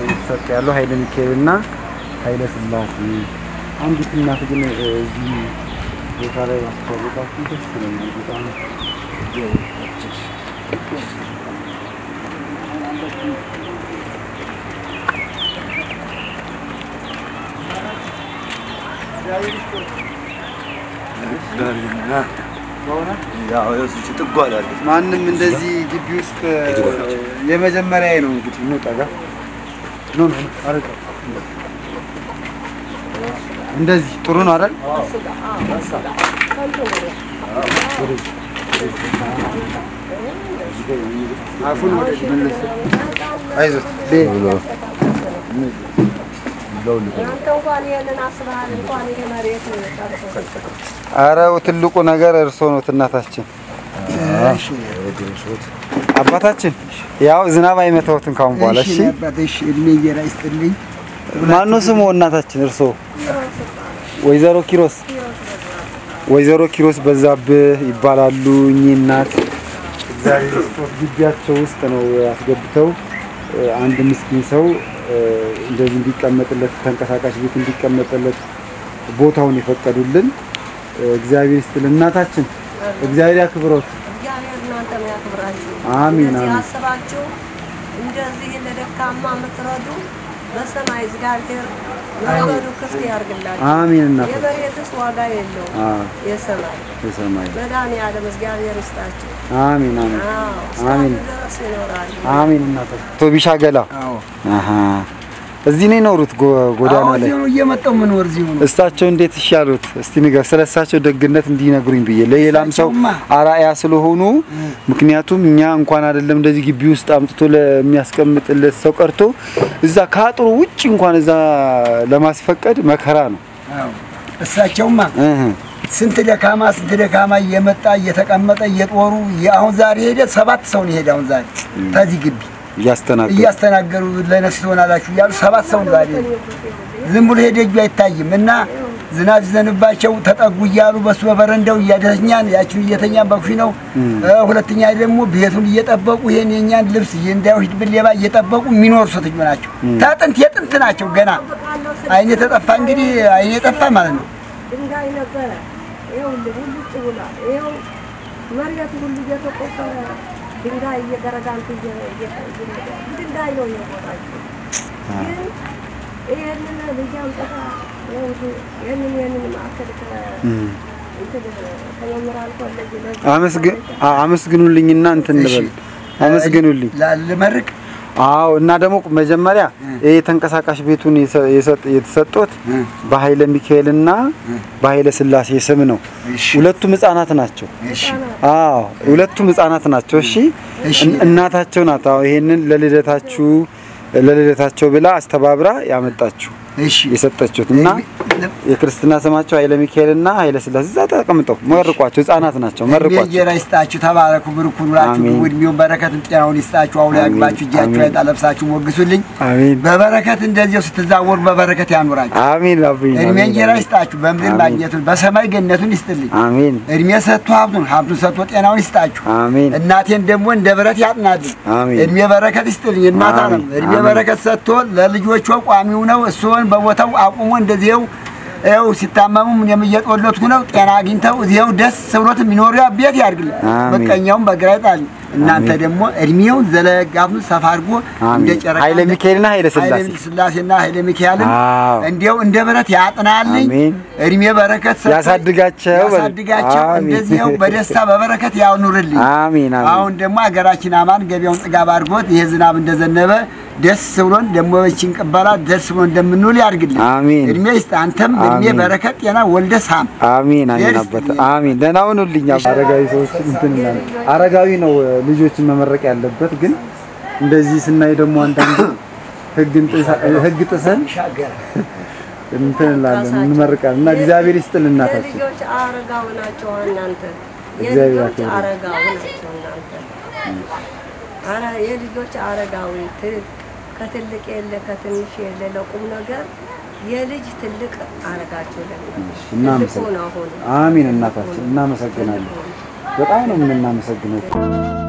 እየተሰጠ ያለው ኃይለ ሚካኤልና ኃይለ ሥላሴ። አንዲት እናት ግን እ፣ እዚህ ቦታ ላይ ማስተዋወቃችሁ ደስ ይለኛል በጣም ማንም እንደዚህ ግቢ ውስጥ የመጀመሪያ ነው እንግዲህ ነው ጠጋ ኖ ኖ አረጋ እንደዚህ ጥሩ ነው አይደል? አፉን ወደ መልስ አይዞህ አንተ እንኳን ይሄንን አስበሃል እንኳን ይሄ መሬት ቀርቶ አረው ትልቁ ነገር እርሶ ነው እናታችን አባታችን ያው ዝናብ አይመታዎትም ካሁን በኋላ እሺ አባትሽ እድሜ እየራ ይስጥልኝ። ማነው ስሙ እናታችን እርሶ ወይዘሮ ኪሮስ ወይዘሮ ኪሮስ በዛብህ ይባላሉ እኚህ እናት እግዚአብሔር ይስጦት ግቢያቸው ውስጥ ነው አስገብተው እ፣ አንድ ምስኪን ሰው እ፣ እንደዚህ እንዲቀመጥለት ተንቀሳቃሽ ቤት እንዲቀመጥለት ቦታውን የፈቀዱልን እ፣ እግዚአብሔር ይስጥልን እናታችን እግዚአብሔር ያክብሮት እግዚአብሔር እናንተን ያክብራችሁ። አሚን፣ እንደዚህ አሚን። አስባችሁ እንደዚህ ለደካማ የምትረዱ በሰማይ እግዚአብሔር መንገዱ ክፍት ያርግላችሁ። አሚን እናት የመሬትስ ዋጋ የለውም፣ አ የሰማይ የሰማይ መድኃኒዓለም እግዚአብሔር ይስጣችሁ። አሚን አሚን አዎ አሚን። እስካሁን ድረስ ይኖራሉ። አሚን እናታችን ቶቢሻ ገላ አዎ አሃ እዚህ ነው የኖሩት ጎ- ጎዳና አዎ፣ ላይ እዚሁ ነው እየመጣሁ የምኖር እዚሁ ነው። እሳቸው እንዴት ይሻሉት? እስቲ ንገር ስለ እሳቸው ደግነት እንዲነግሩኝ ብዬ ለሌላም ሰው እሳቸውማ አራያ ስለሆኑ ምክንያቱም እኛ እንኳን አይደለም እንደዚህ ግቢ ውስጥ አምጥቶ ለሚያስቀምጥለት ሰው ቀርቶ እዛ ከአጥሩ ውጭ እንኳን እዛ ለማስፈቀድ መከራ ነው። አዎ። እሳቸውማ እህ ስንት ደካማ ስንት ደካማ እየመጣ እየተቀመጠ እየጦሩ አሁን ዛሬ ሄደ ሰባት ሰው ነው ሄደ። አሁን ዛሬ ከዚህ ግቢ እያስተናገዱ እያስተናገሩ ለነፍስ ትሆናላችሁ እያሉ ሰባት ሰው ነው ዛሬ ሄደ። ዝም ብሎ ሄደ እጁ አይታይም እና ዝናብ ሲዘንባቸው ተጠጉ እያሉ በሱ በበረንዳው እያደረኛን ያችን እየተኛን በኩሽ ነው። ሁለተኛ ደግሞ ቤቱን እየጠበቁ ይሄን የኛን ልብስ እንዳይወስድብን ሌባ እየጠበቁ የሚኖሩ ሴቶች ናቸው። ታጥንት የጥንት ናቸው። ገና አይኔ ተጠፋ እንግዲህ አይኔ ጠፋ ማለት ነው። ድንጋይ ነበረ። ይኸው ሁሉ ጭውላ ይኸው መሬቱ ሁሉ እየተቆፈረ ድንጋይ እየገረጋንቱ ድንጋይ ነው የቦታቸው። ግን ይህንን ልጅ አምጥታ ይህንን ይህንን ማዕከል ከ- እንትን ከመምህራን ኮሌጅ ለዚህ አመስግ- አ- አመስግኑልኝና እንትን እሺ። እንበል አመስግኑልኝ። ልመርቅ አዎ እና ደግሞ መጀመሪያ ይሄ ተንቀሳቃሽ ቤቱን የሰ- የሰጥ- የተሰጡት በኃይለ ሚካኤልና በኃይለ ሥላሴ ስም ነው። እሺ። ሁለቱም ህጻናት ናቸው። እሺ አዎ ሁለቱም ህጻናት ናቸው። እሺ እሺ። እን- እናታቸው ናት። አዎ ይሄንን ለልደታችሁ ለልደታቸው ብላ አስተባብራ ያመጣችሁ እሺ የሰጠችሁት እና የክርስትና ስማቸው ኃይለ ሚካኤልና ኃይለ ሥላሴ እዛ ተቀምጠው መርቋቸው። ህጻናት ናቸው። መርቋቸው። እንጀራ ይስጣችሁ፣ ተባረኩ፣ ብርኩ ኑራችሁ፣ አሜን። እድሜውን በረከትን ጤናውን ይስጣችሁ፣ አውሎ ያግባችሁ፣ እጃችሁ አሜን። አይጣ ለብሳችሁ ሞግሱልኝ። አሜን በበረከት እንደዚያው ስትዛወሩ በበረከት ያኑራችሁ። አሜን አብኝ እድሜ እንጀራ ይስጣችሁ፣ በምድር አሜን። ማግኘቱን በሰማይ ገነቱን ይስጥልኝ። አሜን እድሜ ሰጥቶ ሀብቱን ሀብቱን ሰጥቶ ጤናውን ይስጣችሁ። አሜን እናቴን ደግሞ እንደ ብረት ያጥናልኝ። አሜን። እድሜ በረከት ይስጥልኝ። እናታ ነው አሜን። እድሜ አሜን። በረከት ሰጥቶ ለልጆቿ ቋሚው ነው። እሱን በቦታው አቁሞ እንደዚያው ይኸው ሲታመሙ እኔም እየጦለትኩ ነው። ጤና አግኝተው እዚያው ደስ ብሎት የሚኖሩ ቤት ያድርግልኝ። አሜን። ምቀኛውን በግራ ይጣል። እናንተ ደግሞ እድሜውን ዘለጋቱን ሰፋ አድርጎ እንደ አሜን። ጨረቃ ኃይለ ሚካኤልና ኃይለ ሥላሴ ኃይለ ሥላሴና ኃይለ ሚካኤልን አዎ። እንዲያው እንደ ብረት ያጥናልኝ። አሜን። እድሜ በረከት ሰጥቶ ያሳድጋቸው በል። ያሳድጋቸው። አሜን። እንደዚያው በደስታ በበረከት ያኑርልኝ። አሜን አሜን አሁን ደግሞ ሀገራችን አማን ገቢያውን ጥጋብ አድርጎት ይሄ ዝናብ እንደዘነበ ደስ ብሎን ደግሞ በችን ቅበላ ደስ ብሎን እንደምንውል ያድርግልን። አሜን። እድሜ ይስጥ። አንተም እድሜ አሜን። በረከት ጤና ወልደ ሳም አሜን አሜን ደስ አባት ይላል። አሜን። ደህና ሁኑልኝ። አረጋዊ ሰዎች እንትን እንላለን። አረጋዊ ነው እ፣ ልጆችን መመረቅ ያለበት ግን እንደዚህ ስናይ ደግሞ አንዳንድ ህግን ጥሳ- ህግ ጥሰን እንትን እንላለን እንመርቃለን እና እግዚአብሔር ይስጥል እናታችን የልጆች አረጋው ናቸው እናንተ እግዚአብሔር የልጆች ያክብርልኝ። አረጋው ናቸው እናንተ አረ የልጆች አረጋዊ ት- ከትልቅ የለ ከትንሽ የለ ለቁም ነገር የልጅ ትልቅ አረጋቸው ትልቁ እናመሰግናለን። ነው አሁን አሜን እናታችን እናመሰግናለን። በጣም ነው የምናመሰግነው።